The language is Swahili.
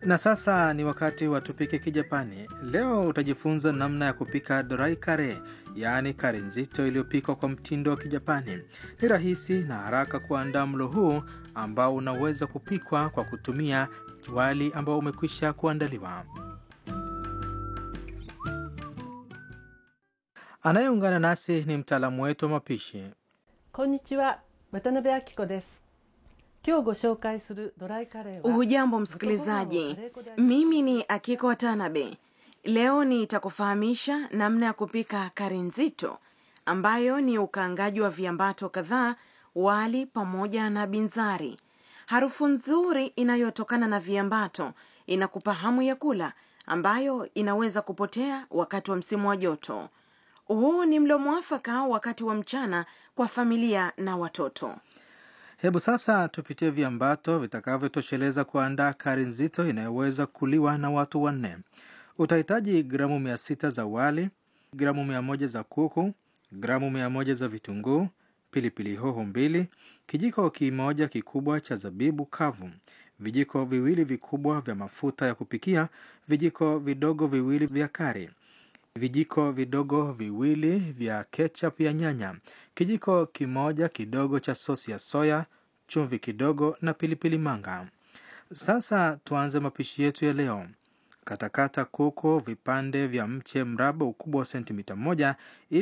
Na sasa ni wakati wa tupike Kijapani. Leo utajifunza namna ya kupika dorai kare, yaani kare nzito iliyopikwa kwa mtindo wa Kijapani. Ni rahisi na haraka kuandaa mlo huu ambao unaweza kupikwa kwa kutumia wali ambao umekwisha kuandaliwa. Anayeungana nasi ni mtaalamu wetu wa mapishi. こんにちは渡辺明子です今日ご紹介するドライカレーは Hujambo msikilizaji, mimi ni Akiko Watanabe. Leo nitakufahamisha namna ya kupika kari nzito ambayo ni ukaangaji wa viambato kadhaa, wali pamoja na binzari. Harufu nzuri inayotokana na viambato inakupa hamu ya kula, ambayo inaweza kupotea wakati wa msimu wa joto. Huu ni mlo mwafaka wakati wa mchana kwa familia na watoto. Hebu sasa tupitie viambato vitakavyotosheleza kuandaa kari nzito inayoweza kuliwa na watu wanne. Utahitaji gramu mia sita za wali, gramu mia moja za kuku, gramu mia moja za vitunguu, pilipili hoho mbili, kijiko kimoja kikubwa cha zabibu kavu, vijiko viwili vikubwa vya mafuta ya kupikia, vijiko vidogo viwili vya kari, vijiko vidogo viwili vya ketchup ya nyanya, kijiko kimoja kidogo cha sosi ya soya, chumvi kidogo na pilipili manga. Sasa tuanze mapishi yetu ya leo. Katakata kuku vipande vya mche mraba ukubwa wa sentimita moja ili